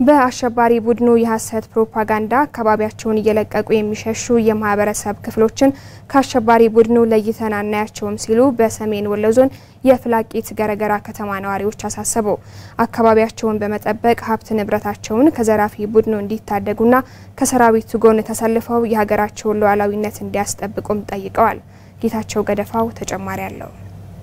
በአሸባሪ ቡድኑ የሐሰት ፕሮፓጋንዳ አካባቢያቸውን እየለቀቁ የሚሸሹ የማህበረሰብ ክፍሎችን ከአሸባሪ ቡድኑ ለይተን አናያቸውም ሲሉ በሰሜን ወሎ ዞን የፍላቂት ገረገራ ከተማ ነዋሪዎች አሳሰቡ። አካባቢያቸውን በመጠበቅ ሀብት ንብረታቸውን ከዘራፊ ቡድኑ እንዲታደጉና ከሰራዊቱ ጎን ተሰልፈው የሀገራቸውን ሉዓላዊነት እንዲያስጠብቁም ጠይቀዋል። ጌታቸው ገደፋው ተጨማሪ አለው።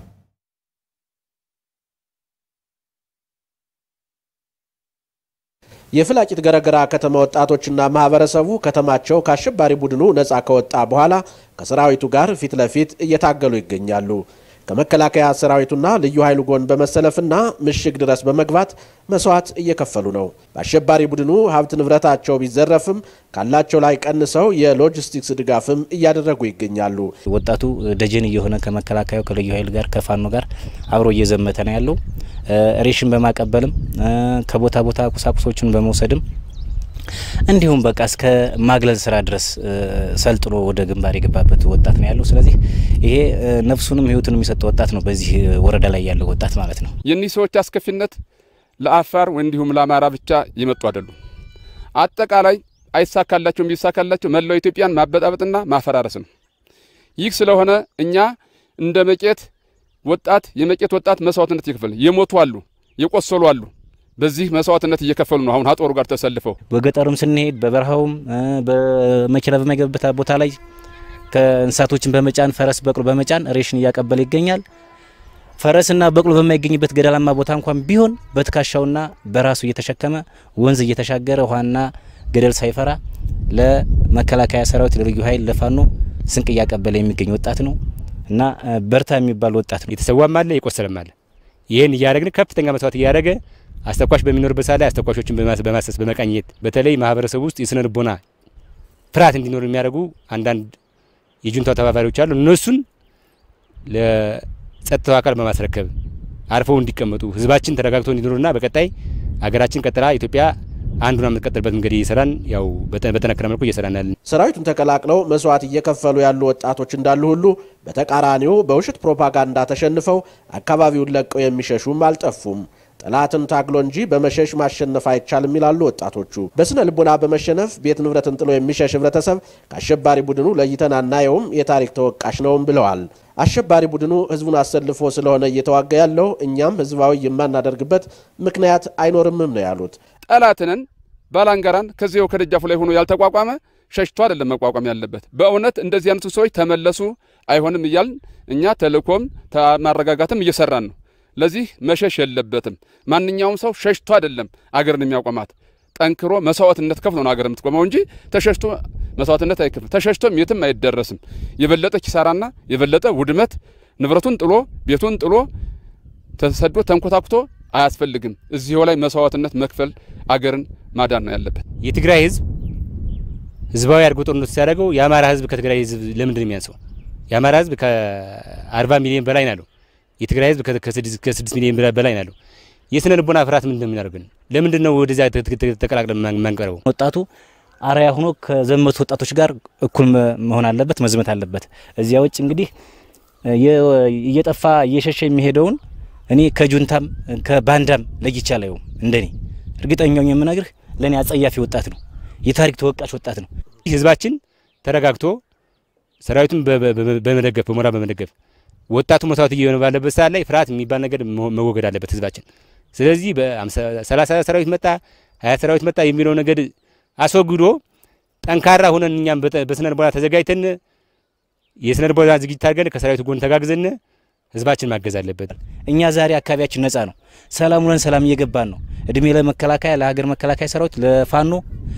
የፍላቂት ገረገራ ከተማ ወጣቶችና ማህበረሰቡ ከተማቸው ከአሸባሪ ቡድኑ ነፃ ከወጣ በኋላ ከሰራዊቱ ጋር ፊት ለፊት እየታገሉ ይገኛሉ። ከመከላከያ ሰራዊቱና ልዩ ኃይሉ ጎን በመሰለፍና ምሽግ ድረስ በመግባት መስዋዕት እየከፈሉ ነው። በአሸባሪ ቡድኑ ሀብት ንብረታቸው ቢዘረፍም ካላቸው ላይ ቀንሰው የሎጂስቲክስ ድጋፍም እያደረጉ ይገኛሉ። ወጣቱ ደጀን እየሆነ ከመከላከያው ከልዩ ኃይል ጋር ከፋኖ ጋር አብሮ እየዘመተ ነው ያለው። ሬሽን በማቀበልም ከቦታ ቦታ ቁሳቁሶችን በመውሰድም እንዲሁም በቃ እስከ ማግለል ስራ ድረስ ሰልጥኖ ወደ ግንባር የገባበት ወጣት ነው ያለው። ስለዚህ ይሄ ነፍሱንም ሕይወቱን የሚሰጥ ወጣት ነው፣ በዚህ ወረዳ ላይ ያለው ወጣት ማለት ነው። የእኒህ ሰዎች አስከፊነት ለአፋር እንዲሁም ለአማራ ብቻ የመጡ አይደሉም። አጠቃላይ አይሳካላቸውም። ቢሳካላቸው መላው ኢትዮጵያን ማበጣበጥና ማፈራረስ ነው። ይህ ስለሆነ እኛ እንደ መቄት ወጣት የመቄት ወጣት መስዋዕትነት እየከፈለ የሞቱ አሉ፣ የቆሰሉ አሉ። በዚህ መስዋዕትነት እየከፈሉ ነው። አሁን ሀጦሩ ጋር ተሰልፈው በገጠሩም ስንሄድ በበረሃውም በመኪና በማይገባበት ቦታ ላይ ከእንስሳቶችን በመጫን ፈረስ፣ በቅሎ በመጫን ሬሽን እያቀበለ ይገኛል። ፈረስና በቅሎ በማይገኝበት ገደላማ ቦታ እንኳን ቢሆን በትከሻውና በራሱ እየተሸከመ ወንዝ እየተሻገረ ውሃና ገደል ሳይፈራ ለመከላከያ ሰራዊት፣ ለልዩ ኃይል፣ ለፋኖ ስንቅ እያቀበለ የሚገኝ ወጣት ነው እና በርታ የሚባል ወጣት ነው። የተሰዋም አለ የቆሰለም አለ። ይህን እያደረግን ከፍተኛ መስዋዕት እያደረገ አስተኳሽ በሚኖርበት ሰዓት ላይ አስተኳሾችን በማሰስ በመቃኘት በተለይ ማህበረሰቡ ውስጥ የስነ ልቦና ፍርሃት እንዲኖር የሚያደርጉ አንዳንድ የጁንታው ተባባሪዎች አሉ። እነሱን ለጸጥታው አካል በማስረከብ አርፈው እንዲቀመጡ ህዝባችን ተረጋግቶ እንዲኖርና በቀጣይ አገራችን ቀጥላ ኢትዮጵያ አንዱን የምትቀጥልበት መንገድ እየሰራን ያው በጠነከረ መልኩ እየሰራን ያለን። ሰራዊቱን ተቀላቅለው መስዋዕት እየከፈሉ ያሉ ወጣቶች እንዳሉ ሁሉ በተቃራኒው በውሸት ፕሮፓጋንዳ ተሸንፈው አካባቢውን ለቀው የሚሸሹም አልጠፉም። ጠላትን ታግሎ እንጂ በመሸሽ ማሸነፍ አይቻልም ይላሉ ወጣቶቹ። በስነ ልቦና በመሸነፍ ቤት ንብረትን ጥሎ የሚሸሽ ህብረተሰብ ከአሸባሪ ቡድኑ ለይተን አናየውም፣ የታሪክ ተወቃሽ ነውም ብለዋል። አሸባሪ ቡድኑ ህዝቡን አሰልፎ ስለሆነ እየተዋጋ ያለው እኛም ህዝባዊ የማናደርግበት ምክንያት አይኖርምም ነው ያሉት። ጠላትንን ባላንጋራን ከዚያው ከደጃፉ ላይ ሆኖ ያልተቋቋመ ሸሽቶ አይደለም መቋቋም ያለበት። በእውነት እንደዚህ አይነቱ ሰዎች ተመለሱ አይሆንም እያልን እኛ ተልእኮም ማረጋጋትም እየሰራን ነው። ለዚህ መሸሽ የለበትም። ማንኛውም ሰው ሸሽቶ አይደለም አገርን የሚያቆማት ጠንክሮ መስዋዕትነት ከፍሎ ነው አገር የምትቆመው እንጂ ተሸሽቶ መስዋዕትነት አይከፍልም። ተሸሽቶም የትም አይደረስም። የበለጠ ኪሳራና የበለጠ ውድመት ንብረቱን ጥሎ ቤቱን ጥሎ ተሰዶ ተንኮታኩቶ አያስፈልግም። እዚሁ ላይ መስዋዕትነት መክፈል አገርን ማዳን ነው ያለበት። የትግራይ ህዝብ ህዝባዊ አድርጎ ጦርነቱ ሲያደርገው የአማራ ህዝብ ከትግራይ ህዝብ ለምንድን ነው የሚያንሰው? የአማራ ህዝብ ከ40 ሚሊዮን በላይ ናለው። የትግራይ ህዝብ ከ6 ሚሊዮን በላይ ናለው። የስነ ልቦና ፍርሃት ምንድን ነው የሚያደርግን? ለምንድን ነው ወደዚያ ተቀላቅለን ማንቀረበው? ወጣቱ አርያ ሆኖ ከዘመቱ ወጣቶች ጋር እኩል መሆን አለበት፣ መዝመት አለበት። እዚያ ውጭ እንግዲህ እየጠፋ እየሸሸ የሚሄደውን እኔ ከጁንታም ከባንዳም ለይቼ አላየውም። እንደኔ እርግጠኛው የምነግርህ ለእኔ አጸያፊ ወጣት ነው፣ የታሪክ ተወቃሽ ወጣት ነው። ህዝባችን ተረጋግቶ ሰራዊቱን በመደገፍ በሞራል በመደገፍ ወጣቱ መስዋዕት እየሆነ ባለበት ሰዓት ላይ ፍርሃት የሚባል ነገር መወገድ አለበት ህዝባችን። ስለዚህ በሰላሳ ሰራዊት መጣ ሀያ ሰራዊት መጣ የሚለው ነገር አስወግዶ ጠንካራ ሆነን እኛም በስነ ልቦና ተዘጋጅተን የስነ ልቦና ዝግጅት አድርገን ከሰራዊቱ ጎን ተጋግዘን ህዝባችን ማገዝ አለበት። እኛ ዛሬ አካባቢያችን ነጻ ነው። ሰላም ውለን ሰላም እየገባን ነው። እድሜ ለመከላከያ፣ ለሀገር መከላከያ ሰራዊት፣ ለፋኖ፣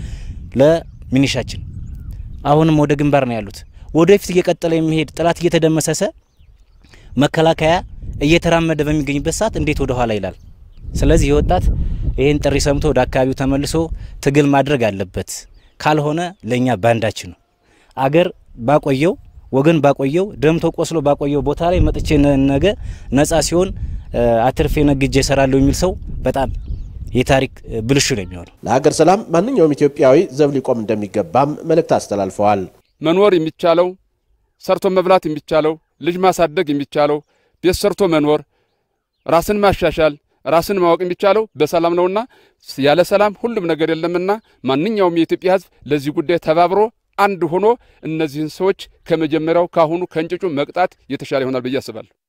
ለሚኒሻችን አሁንም ወደ ግንባር ነው ያሉት። ወደፊት እየቀጠለ የሚሄድ ጠላት እየተደመሰሰ መከላከያ እየተራመደ በሚገኝበት ሰዓት እንዴት ወደ ኋላ ይላል? ስለዚህ የወጣት ይህን ጥሪ ሰምቶ ወደ አካባቢው ተመልሶ ትግል ማድረግ አለበት። ካልሆነ ለእኛ ባንዳችን ነው። አገር ባቆየው ወገን ባቆየው ደምቶ ቆስሎ ባቆየው ቦታ ላይ መጥቼ ነገ ነጻ ሲሆን አትርፌ ነግጄ እሰራለሁ የሚል ሰው በጣም የታሪክ ብልሹ ነው የሚሆነው። ለሀገር ሰላም ማንኛውም ኢትዮጵያዊ ዘብ ሊቆም እንደሚገባም መልእክት አስተላልፈዋል። መኖር የሚቻለው ሰርቶ መብላት የሚቻለው ልጅ ማሳደግ የሚቻለው ቤት ሰርቶ መኖር ራስን ማሻሻል ራስን ማወቅ የሚቻለው በሰላም ነውና ያለ ሰላም ሁሉም ነገር የለምና ማንኛውም የኢትዮጵያ ሕዝብ ለዚህ ጉዳይ ተባብሮ አንድ ሆኖ እነዚህን ሰዎች ከመጀመሪያው ካሁኑ ከእንጭጩ መቅጣት የተሻለ ይሆናል ብዬ አስባለሁ።